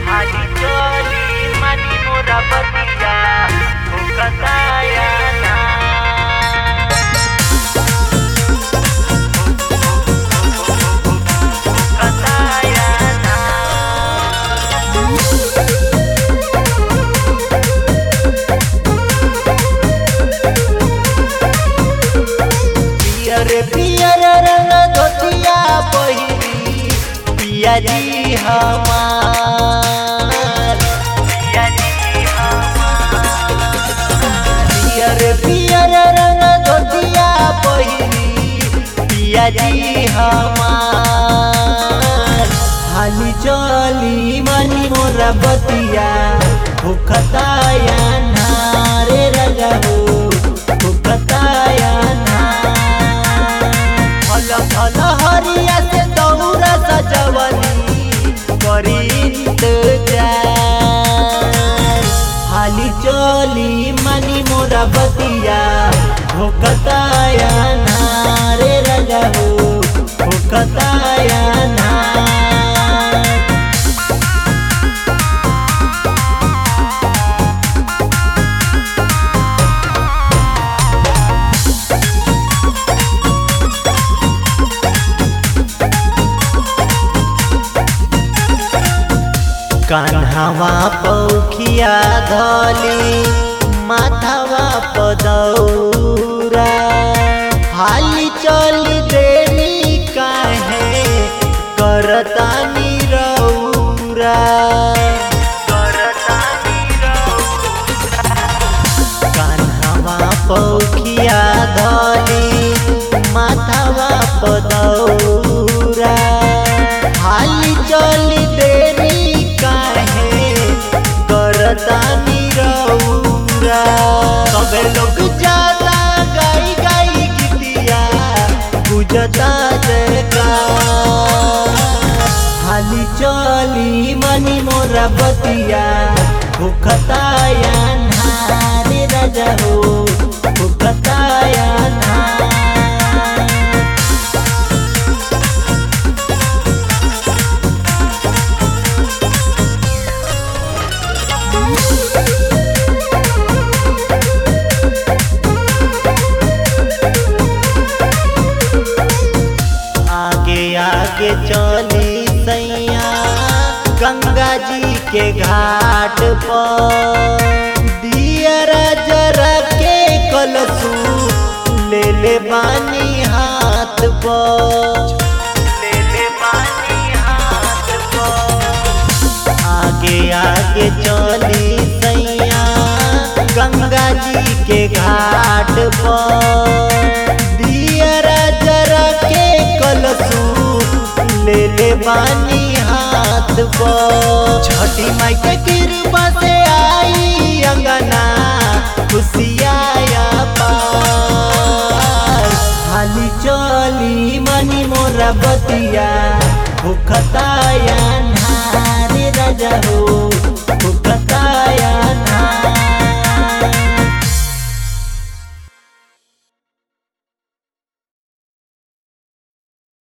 आली चली मानी मोरा बतिया भूकताया ना भूकताया ना पियर पियर रंग धोतिया पहिरी पिया जी हमार पियर पियर रंग धोतिया पहिरी पिया जी हमार हाली चली मनी मोरा बतिया भूखताया नारे रजा हो भूखताया ना फल फल हरिया से दौरा सजवली करी इंतजार हाली चली मनी मोरा बतिया भोकताया नारे रजा हो भोकताया ना कान्हावा पौखिया धली माथावा पदौरा हाली चली देली काहे करता निरौरा कान्हावा पौखिया धली माथावा पदौरा हाली चली देरी काहे करता निरौरा सबे लोग जाता गाई गाई गीतिया गुजता जयकार हाली चली मनी मोरा बतिया भूखताया नारे राजा हो भूखताया ना आगे आगे चली सैया गंगा जी के घाट पर दियरा जरा के कलसू ले ले बानी हाथ पर आगे आगे चली सैया गंगा जी के घाट पर दियरा जरा के कलसू ले ले बानी हाथ पर छठी माई के कृपा से आई अंगना खुशियाया पार हाली चली मनी मोरा बतिया भूखताया नारे राजा हो